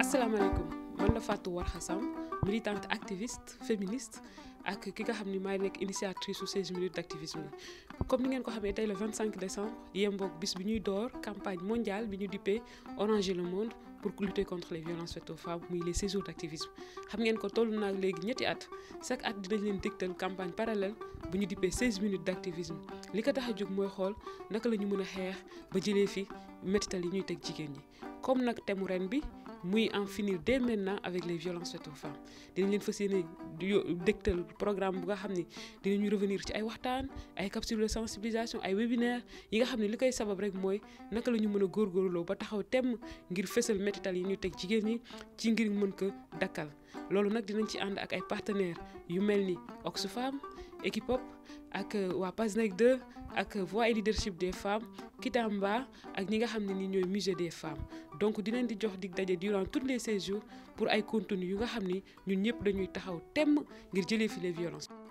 asalaamaaleykum man la Fatou Warkha Samb militante activiste féministe ak ki nga xam ni maay nekk initiatrice su 16 minutes d' activisme yi comme ni ngeen ko xamee tey le 25 décembre yemboog bis bi ñuy door campagne mondiale bi ñu dippee Oranger le monde pour lutter contre les violences faites aux femmes muy les 16 jours d' activisme xam ngeen ko toll naa léegi ñetti at chaque at dinañ leen dégtal campagne parallèle bu ñu dippee 16 minutes d' activisme li ko tax a jóg mooy xool naka la ñu mën a xeex ba jëlee fi métital yi ñuy teg jigéen ñi comme nag thème ren bi muy en finir dès maintenant avec les violences faites aux femmes dinañ leen fas yéene dégtal programme bu nga xam ni dinañu revenir ci ay waxtaan ay capsules de sensibilisation ay webinaire yi nga xam ne li koy sabab rek mooy naka la ñu mën a góorgóorloo ba taxaw temm ngir fësal métital yi ñuy teg jigéen ñi ci ngir mën ko dakkal loolu nag dinañ ci ànd ak ay partenaires yu mel ni Oxfam Equipop ak waa PASNEC 2 ak voix et leadership des femmes Kitamba ak ñi nga xam ne ni ñooy musée des femmes donc dinañ di jox dig daje durant tous les 16 jours pour ay contenu yu nga xam ni ñun ñëpp dañuy taxaw temm ngir jëlee fi les violences